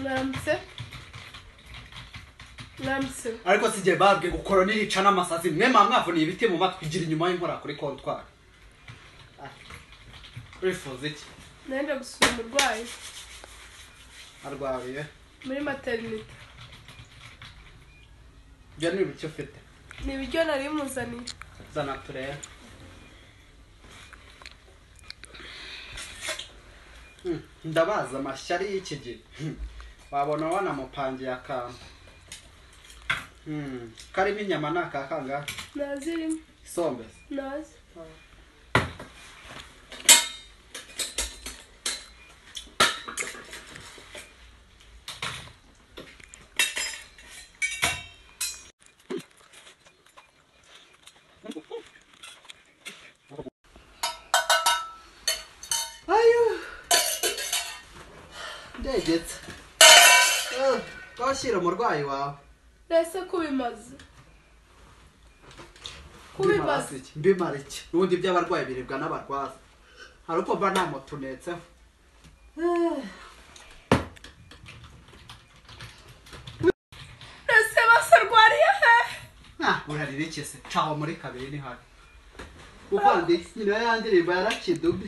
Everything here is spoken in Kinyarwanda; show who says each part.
Speaker 1: ntambitse ntambitse
Speaker 2: ariko si jye babwe gukora nirica n'amasazi mwe mwa mwavuniye ibiti mu matwi igira inyuma y'inkora kuri kontwari Ah, urifuza iki
Speaker 1: nenda gusura umurwayi
Speaker 2: arwariye
Speaker 1: muri materinite
Speaker 2: ibyo ni ibiki ufite
Speaker 1: ni ibiryo nari muzaniye
Speaker 2: zana turebe Hmm, ndabaza amashyari y'iki gihe Hmm, wabona wanamupangiye akantu Hmm, karimo inyama ni akakangahe
Speaker 1: nazirimo
Speaker 2: isombe se
Speaker 1: nazi
Speaker 2: ayo ndegetse Eh, twashyira umurwayi wawe
Speaker 1: rese kubimaze kubimaze
Speaker 2: iki mbimara iki n'ubundi iby'abarwayi biribwa n'abarwaza hari uko mba nta moto unetseho
Speaker 1: rese bose arwariye hehe
Speaker 2: Ah, urarira iki se caho muri kabiri ni habi ubundi nyina ya ndirimbo yarakidubi